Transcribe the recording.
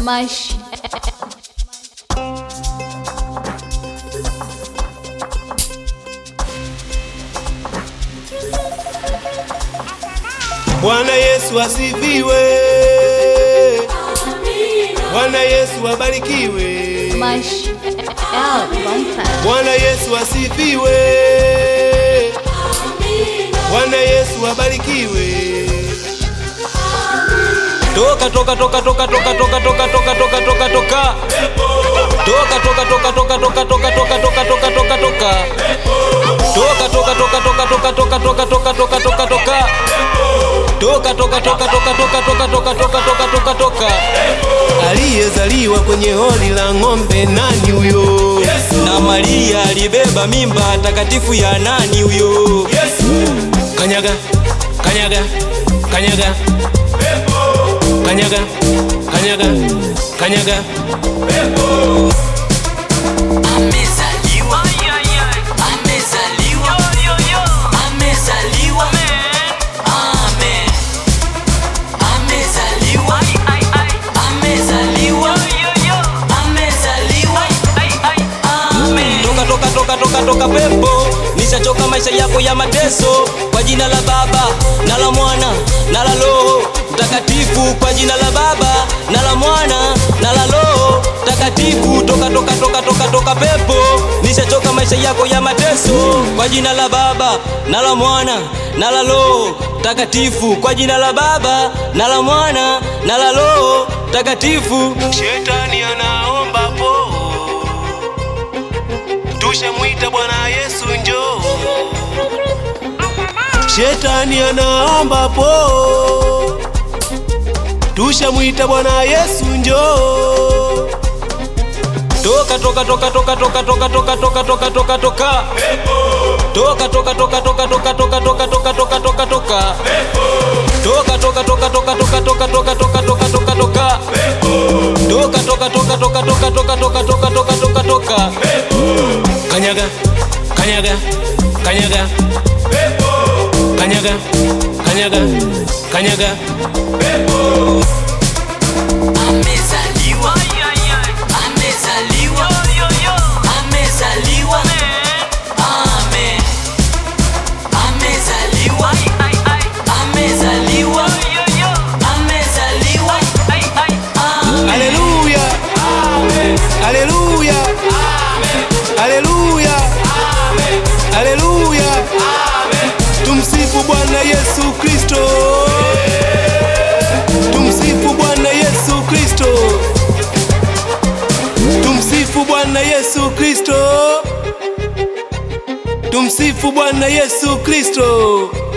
Mash. Bwana Yesu asifiwe. Bwana Yesu abarikiwe. Mash. Out one time. Bwana Yesu asifiwe. Bwana Yesu abarikiwe. Toka toka toka toka toka toka toka toka toka toka toka. Toka toka toka toka toka toka toka toka toka toka toka. Toka toka toka toka toka toka toka toka toka toka toka. Toka toka toka toka toka toka toka toka toka toka toka. Aliyezaliwa kwenye hori la ng'ombe nani huyo? Na Maria alibeba mimba takatifu ya nani huyo? Kanyaga, kanyaga, kanyaga. Kanyaga, kanyaga, kanyaga. Amezaliwa, amezaliwa, amezaliwa, amen. Amezaliwa, amezaliwa, amezaliwa, amen. Toka toka toka toka toka pepo, nishachoka maisha yako ya mateso. Kwa jina la Baba na la Mwana na la Roho Mtakatifu, kwa jina la Baba na la Mwana na la Roho Mtakatifu. Toka toka toka toka toka pepo, nishachoka maisha yako ya mateso. Kwa jina la Baba na la Mwana na la Roho Mtakatifu, kwa jina la Baba na la Mwana na la Roho Mtakatifu. Shetani anaomba po, tushamwita Bwana Yesu njoo. Shetani anaomba po, tushamwita Bwana Yesu njoo. Toka toka toka toka toka toka toka toka toka toka toka Toka toka toka toka toka toka toka toka toka toka toka Toka toka toka toka toka toka toka toka toka toka toka Toka toka toka toka toka toka toka toka toka toka toka Kanyaga, kanyaga, kanyaga. Kanyaga, kanyaga, kanyaga. Amezaliwa, amezaliwa, amezaliwa, amen. Amezaliwa, amezaliwa, amezaliwa, amen. Haleluya. Haleluya. Haleluya. Haleluya. Tumsifu Bwana Yesu Kristo. Tumsifu Bwana Yesu Kristo. Tumsifu Bwana Yesu Kristo. Tumsifu Bwana Yesu Kristo.